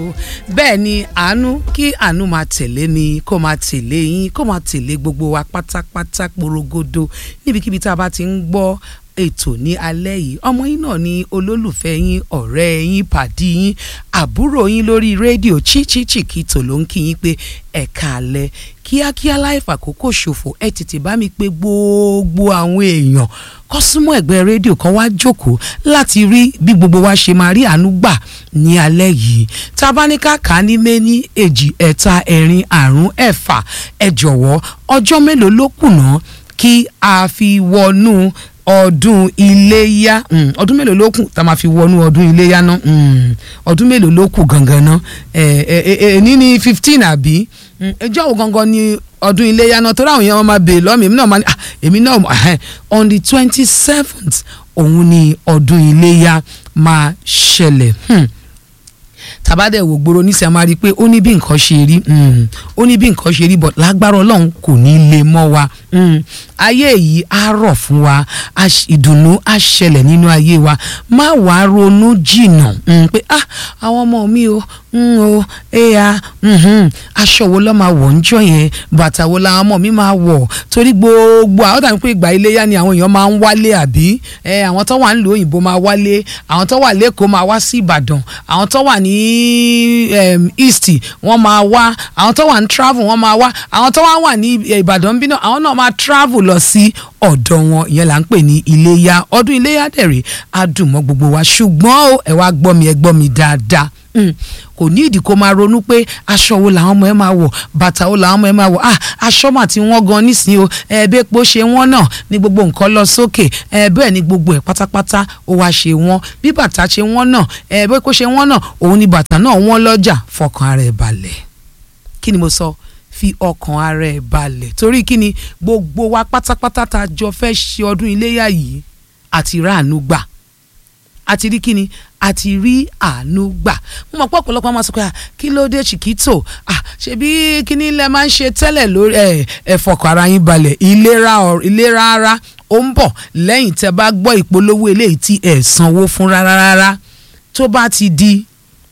bẹ́ẹ̀ ni àánú kí àánú máa tẹ̀lé mi kó máa tẹ̀lé yín kó máa tẹ̀lé gbogbo wa pátápátá porogodo níbikíbi tá a bá ti ń gbọ́ ètò ní alẹ́ yìí ọmọ yín náà ni olólùfẹ́ yín ọ̀rẹ́ yín pàdí yín àbúrò yín lórí rédíò Chichichikito ló ń kí yín pé ẹ̀ka alẹ́ kíákíá láì fàkókò ṣòfò ẹ tètè bá mi pé gbogbo àwọn èèyàn kó súnmọ́ ẹ̀gbẹ́ rédíò kan wá jókòó láti rí bí gbogbo wa ṣe máa rí àánú gbà ní alẹ́ yìí tá a bá ní ká kà á ní méní èjì ẹ̀ta ẹ̀rin àrún ẹ̀fà ẹ jọ̀wọ́ ọjọ́ mélòó ló kù ná kí a fi wọnú ọdún iléyá mm, ọdún mélòó ló kù tá a máa fi wọnú ọdún iléyá ná mm, ọdún mélòó ló kù gangan ná ẹ ẹ ẹ ní ní fifteen àbí ẹjọ́ wo gangan ni ọdún iléyá náà torí àwọn èèyàn máa bèè lọ́mọ èmi náà máa ní èmi náà on the twenty seventh òun ni ọdún iléyá máa ṣẹlẹ̀. Hmm tàbádẹ̀ wò gbòòrò níṣẹ́ máa rí i pé ó ní bí nǹkan ṣe rí ó ní bí nǹkan ṣe rí but lágbára ọlọ́run kò ní lè mọ́ wa ayé yìí á rọ̀ fún wa ìdùnnú á ṣẹlẹ̀ nínú ayé wa má wàá ronú jìnnà pé ah àwọn ọmọ mi o o ẹ̀yà aṣọ wo ló máa wọ̀ ńjọ́ yẹn bàtà wo làwọn ọmọ mi máa wọ̀ torí gbogbo àwọn tàbí pé ìgbà iléyà ni àwọn èèyàn máa ń wálé àbí àwọn tó wà nílùú òyìnbó máa wálé àwọn tó wà lẹ́kọ̀ọ́ máa wá sí Ìbàdàn àwọn tó wà ní east wọ́n máa wá àwọn tó wà ní travel wọ́n máa wá àwọn tó wà wà ní Ìbàdàn bínú àwọn náà máa travel lọ sí ọ̀dọ̀ wọn ìyẹn là ń pè ní iléyà ọdún iléyà dẹ̀rẹ̀ á dùn mọ́ gbogbo wa ṣùgbọ́n ẹ wá gbọ́ mi ẹ gbọ́ mi dáadáa kò ní ìdí kó máa ronú pé aṣọ wo làwọn ọmọ ẹ máa wọ̀ bàtà wo làwọn ọmọ ẹ máa wọ̀ ah aṣọ mà ti wọ́n gan nísìnyí o ẹ̀ẹ́dẹ́ epo ṣe wọ́n náà ní gbogbo nǹkan lọ sókè ẹ̀ẹ́bẹ́ẹ̀ ni gbogbo ẹ̀ pátápátá ó wá ṣe wọ́n bí bàtà ṣe wọ́n náà ẹ̀ẹ́dẹ́ epo ṣe wọ́n náà òun ni bàtà náà wọ́n lọ́jà fọkàn ara ẹ̀ balẹ̀ kí ni mo sọ fi ọkàn ara ẹ̀ balẹ̀ torí kí ni gbogbo wa pátápátá tá a jọ fẹ́ ṣe ọdún iléyà yìí àti ráàánú gbà àti rí kíni àti rí àánú gbà mo mọ̀ pé ọ̀pọ̀lọpọ̀ máa sọ pé kí ló dé Chiquito ṣebí kíní ilẹ̀ máa ń ṣe tẹ́lẹ̀ lórí ẹ̀ fọkàn ara yín balẹ̀ ìlera ìlera ara ó ń bọ̀ lẹ́yìn tẹ́ bá gbọ́ ìpolówó eléyìí tí ẹ̀ sanwó fún rárá rárá tó bá ti di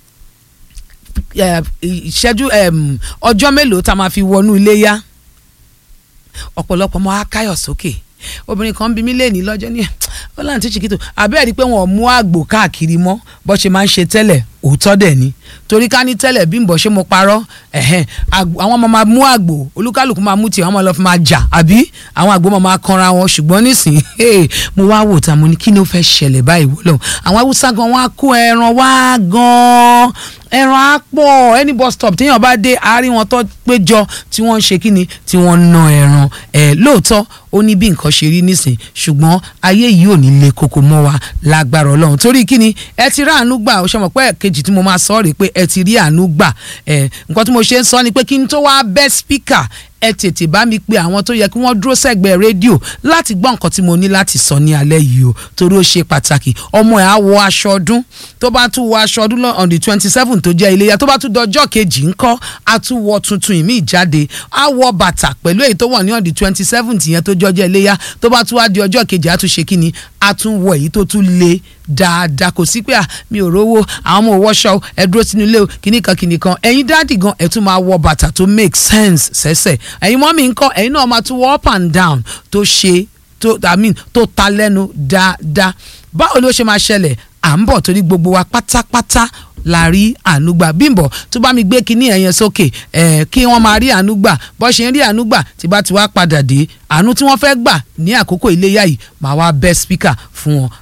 ìṣẹ́jú ọjọ́ mélòó tá a máa fi wọnú iléyá ọ̀pọ̀lọpọ̀ máa káyọ̀ sókè obìnrin kan bí mí léèní lọ́jọ́ ní ẹ̀ ó láǹtí Chiquito àbẹ́ẹ̀ rí i pé wọ́n mú àgbò káàkiri mọ́ bó ṣe máa ń ṣe tẹ́lẹ̀ òótọ́ dẹ̀ ni torí ká ní tẹ́lẹ̀ bí n bọ̀ ṣe mo parọ́ ẹ̀hẹ́n àwọn ọmọ máa mú àgbò olúkálùkù máa mú tiẹ̀ wọ́n máa lọ fi máa jà àbí àwọn àgbò máa kanra wọn ṣùgbọ́n nísìnyí mo wá wò tá mo ní kí ló fẹ́ ṣẹlẹ̀ báyìí wọ́lọ́ àwọn haúsá gan wọ́n á kó ẹran wá gan ẹran á pọ̀ any bus stop téèyàn bá dé àárín wọn tó péjọ tí wọ́n ń ṣe kí ni tí wọ́n ń ná ẹran ẹ̀ lóòótọ́ ó ní bí nǹkan ṣe rí nísìn ṣùgbọ́n ayé yìí ò ní le koko mọ́ wa lágbára ọlọ́run torí kí ni ẹ ti ráàánú gbà ó ṣe mọ̀ pé kejì tí mo máa sọ rèé pé ẹ ti rí àánú gbà ẹ nǹkan tí mo ṣe ń sọ ni pé kí n tó wá bẹ́ spíkà ẹ tètè bá mi pe àwọn tó yẹ kí wọ́n dúró sẹ́gbẹ̀ẹ́ rédíò láti gbọ́ nǹkan tí mo ní láti sọ ní alẹ́ yìí o torí ó ṣe pàtàkì ọmọ ẹ̀ á wọ aṣọ ọdún tó bá tún wọ aṣọ ọdún on the twenty seven tó jẹ́ iléyà tó bá tún dọjọ́ kejì ńkọ́ á tún wọ tuntun ìmí ìjáde á wọ bàtà pẹ̀lú èyí tó wọ̀ ní on the twenty seven yẹn tó jọjọ́ iléyà tó bá tún wá di ọjọ́ kejì á tún ṣe kíni á tún wọ èyí tó tún le dáadáa kò sí pé à mi ò rówó àwọn ọmọ òwòṣọ ẹ dúró sínú ilé o kìnnì kan kìnnì kan ẹ̀yin dáàdì gan ẹ tún máa wọ bàtà tó make sense sẹ́sẹ̀ ẹ̀yin mọ́mì ń kọ́ ẹ̀yin náà máa tún wọ up and down tó ṣe tó i mean tó ta lẹ́nu dáadáa báwo ló ṣe máa ṣẹlẹ̀ à ń bọ̀ torí gbogbo wa pátápátá la rí ànúgbà bímbọ tó bá mi gbé kinní ẹ̀yẹn sókè ẹ̀ kí wọ́n máa rí ànúgbà bó ṣe ń rí ànúgbà tí bá ti wá padà dé àánú tí wọ́n fẹ́ gbà ní àkókò iléyà yìí máa wá bẹ́ spíkà fún wọn